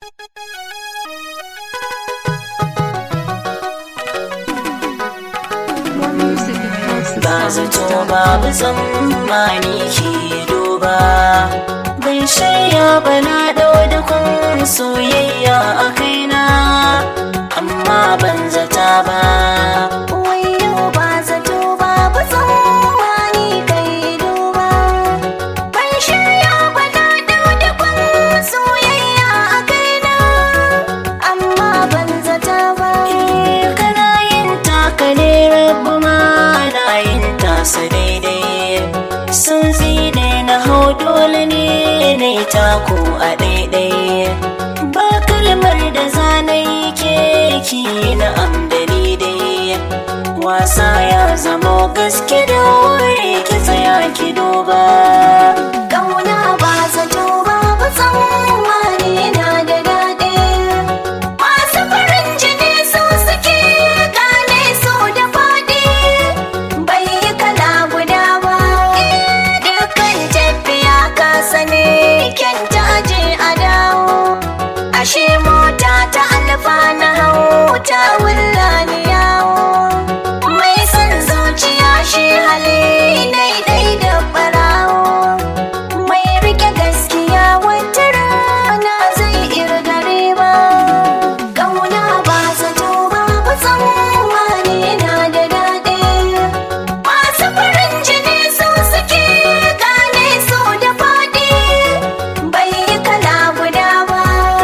More music at ba zato babu tsammani ke duba ban shirya ba na ɗau da kun soyayya a kaina amma ban zata ba Wayo ba zato babu tsammani kai duba Ban shirya ba na dau da kun soyayya a kaina Amma ban zata ba kana yin taka ne rabu ma na yin tasa daidai sun zine na hau dole ne na yi tako a daidai ba kalmar da zanayi keki na amdani dai wasa ya zama gaske da wuri ki tsaya ki duba Ƙauna ba zato babu tsammani na da daɗi Masu farin jini su suke gane su da faɗi Bai yi kala guda ba Dukkan tafiya ka sani kyanta aje a dawo Ashe mota ta alfa na hau ta wullani yawo Mai son zuciya shi hali daidai da ɓarawo mai rike gaskiya wata rana zai irgare ba ƙauna ba zato babu tsammani na da daɗi masu farin jini su suke gane su da faɗi bai yi kala guda ba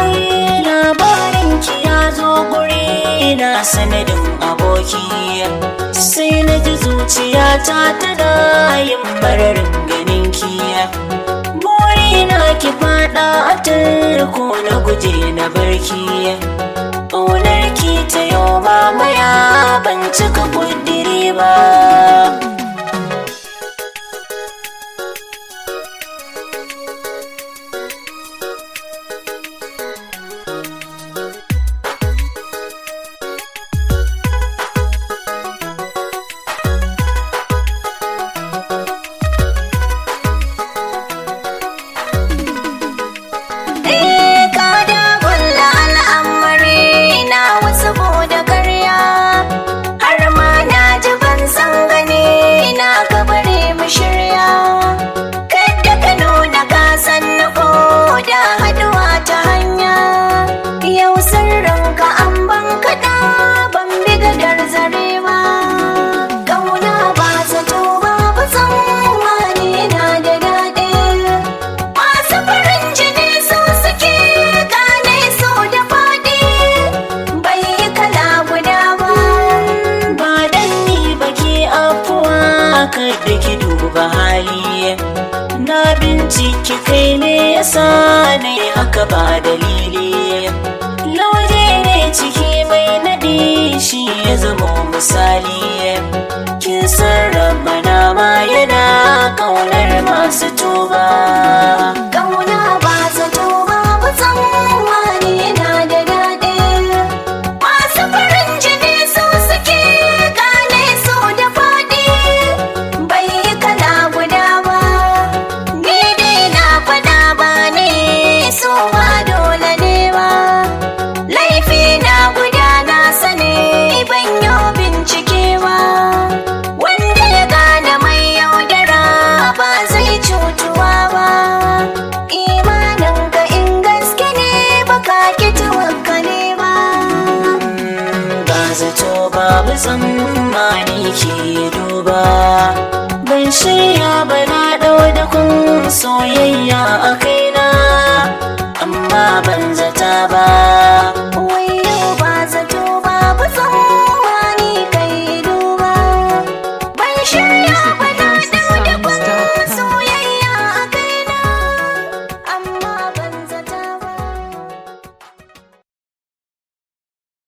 labarin ki ya zo guri na sanadin aboki sai na ji zuciyata tana yin mararin ganin ki burina ki fada a tarko na guje na barki ƙaunar ki ta yau mamaya ban cika kudiri ba Eh ka da gulla al'amari na wasu da karya har ma na ji ban san gani na ka bare mu shirya kadda ka nuna ka san na ko da haduwa ta hanya yau sirrin ka an ban kaɗa ban bi gadar zare ba ƙauna ba zato babu tsammani na da daɗi Masu farin jini su suke gane su da faɗi bai yi kala guda ba. ba dan ni ba ke afuwa kada ki duba hali na binciki kai ne yasa ne haka ba dalili lauje ne ciki mai nadi shi ya zama misali kin sarrafa na ma yana kaunar masu tuba Ƙauna ba zato babu tsammani na da daɗi. Masu farin jini su suke gane su da faɗi bai yi kala guda ba. Ni dai na faɗa ba ne so ba dole ne ba. Laifi na guda na sani ban yi bincike ba. Wanda ya gane mai yaudara ba zai cutuwa ba. Imanin ka in gaske ne baka ki tawakkale ba. ba zato babu tsammani ke duba ban shirya ba na ɗau da kun soyayya a kai